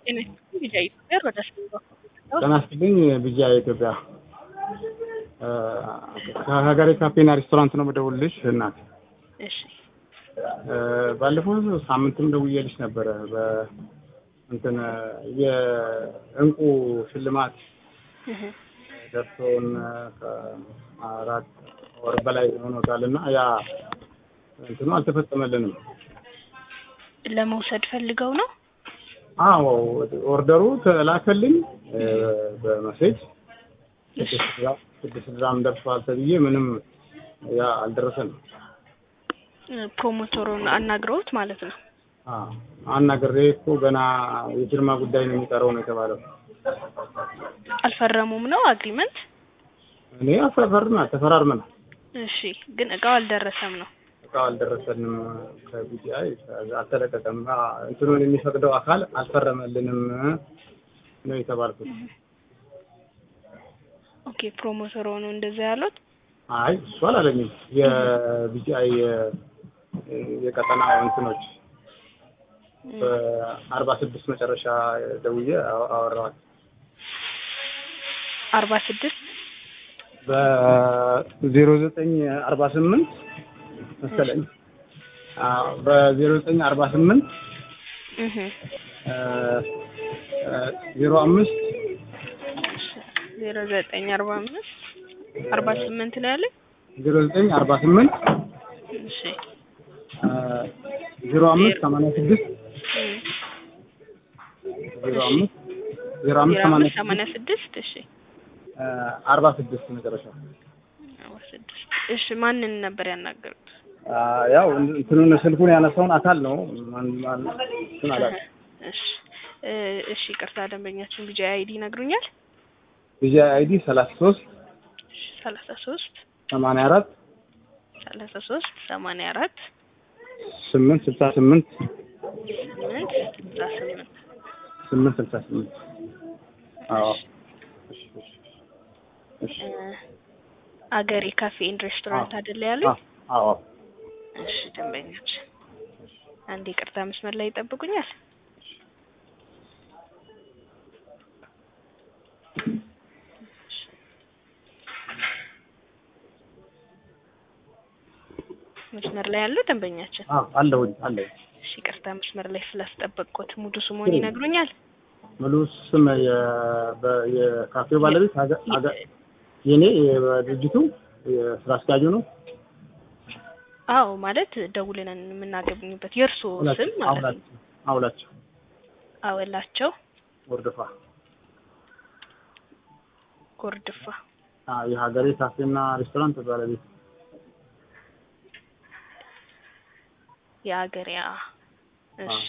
ጤና ይስጥልኝ ቢጃ ኢትዮጵያ ወደ ስምንት ጤና ይስጥልኝ ቢጃ ኢትዮጵያ ከሀገሬ ካፌና ሬስቶራንት ነው የምደውልልሽ እናት እሺ ባለፈው ሳምንትም ደውዬልሽ ነበረ በእንትን የእንቁ ሽልማት ደርሶን ከአራት ወር በላይ ሆኖታል እና ያ እንትኑ አልተፈጸመልንም። ለመውሰድ ፈልገው ነው አዎ ኦርደሩ ተላከልኝ በመሴጅ ስድስት ግራም ደርሷል ተብዬ ምንም ያ አልደረሰንም። ፕሮሞተሩን አናግረውት ማለት ነው። አናግሬ እኮ ገና የፊርማ ጉዳይ ነው የሚቀረው ነው የተባለው። አልፈረሙም ነው አግሪመንት? እኔ አፈርመናል፣ ተፈራርመናል። እሺ ግን እቃው አልደረሰም ነው። እቃው አልደረሰንም ከቢጂአይ አልተለቀቀም። እንትኑን የሚፈቅደው አካል አልፈረመልንም ነው የተባልኩት። ኦኬ ፕሮሞተሩ ነው እንደዛ ያሉት? አይ እሱ አላለኝም። የቢጂአይ የቀጠና እንትኖች በአርባ ስድስት መጨረሻ ደውዬ አወራዋል። አርባ ስድስት በዜሮ ዘጠኝ አርባ ስምንት መሰለኝ በዜሮ ዘጠኝ አርባ ስምንት ዜሮ አምስት ዜሮ ዘጠኝ አርባ አምስት አርባ ስምንት ነው ያለኝ። ዜሮ ዘጠኝ አርባ ስምንት እሺ ዜሮ አምስት ሰማንያ ስድስት ዜሮ አምስት ዜሮ አምስት ዜሮ ሰማንያ አምስት ሰማንያ ስድስት እሺ አርባ ስድስት መጨረሻ አርባ ስድስት እሺ ማንን ነበር ያናገሩት? ያው እንትኑን ስልኩን ያነሳውን አካል ነው ማን ማን እንትን አላውቅም። እሺ እሺ ቅርታ ደንበኛችን ቢጃ አይዲ ይነግሩኛል? ቢጂ አይዲ ሰላሳ ሶስት ሰላሳ ሶስት ሰማንያ አራት ሰላሳ ሶስት ሰማንያ አራት ስምንት ስልሳ ስምንት ስምንት ስልሳ ስምንት ስምንት ስልሳ ስምንት አዎ እሺ እሺ እሺ አገሬ ካፌ ኤንድ ሬስቶራንት አይደለ ያሉኝ? አዎ እሺ ደንበኞች አንድ ይቅርታ መስመር ላይ ይጠብቁኛል። መስመር ላይ ያሉ ደንበኛችን አዎ አለሁኝ አለሁኝ እሺ ይቅርታ መስመር ላይ ስላስጠበቅኩት ሙሉ ስሙን ይነግሩኛል? ሙሉ ስም የ- በ- የካፌው ባለቤት ሀገ- ሀገ- የኔ የድርጅቱ የስራ አስኪያጁ ነው። አዎ ማለት ደውለን የምናገኝበት የእርስዎ ስም ማለት ነው። አውላቸው አውላቸው አወላቸው ወርድፋ ጎርድፋ አ የሀገሬ ካፌና ሬስቶራንት ባለቤት የአገሪያ እሺ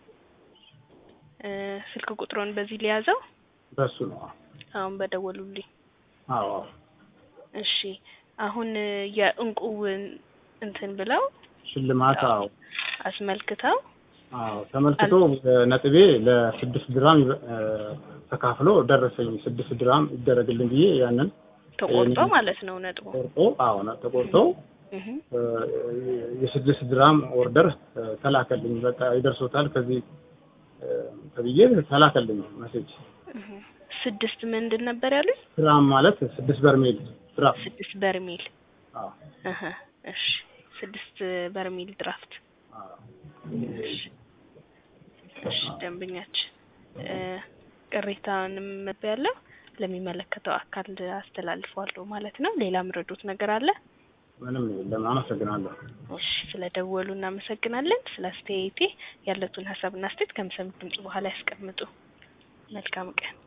እ ስልክ ቁጥሩን በዚህ ሊያዘው በሱ ነው። አሁን በደወሉልኝ አዎ እሺ አሁን የእንቁውን እንትን ብለው ሽልማት አዎ አስመልክተው አዎ ተመልክቶ ነጥቤ ለስድስት ድራም እ ተካፍሎ ደረሰኝ። ስድስት ድራም ይደረግልኝ ብዬ ያንን ተቆርጦ ማለት ነው ነጥቡ ቆርጦ አዎ ነ- ተቆርጦ እህ እ የስድስት ድራም ኦርደር እ ተላከልኝ። በቃ ይደርሶታል ከዚህ እ ተብዬ ተላከልኝ መሴጅ። እህ ስድስት ምንድን ነበር ያሉኝ? ድራም ማለት ስድስት በርሜል ድራም ስድስት በርሜል አዎ እህ እሺ ስድስት በርሜል ድራፍት አዎ እሺ እሺ ደንበኛችን እ ቅሬታውንም ያለው ለሚመለከተው አካል አስተላልፈዋለሁ ማለት ነው። ሌላ ምረዱት ነገር አለ? ምንም የለም። አመሰግናለሁ። እሺ ስለደወሉ እናመሰግናለን። ስለ አስተያየቴ ያለቱን ሀሳብና አስተያየት ከምሰሙት ድምጽ በኋላ ያስቀምጡ። መልካም ቀን።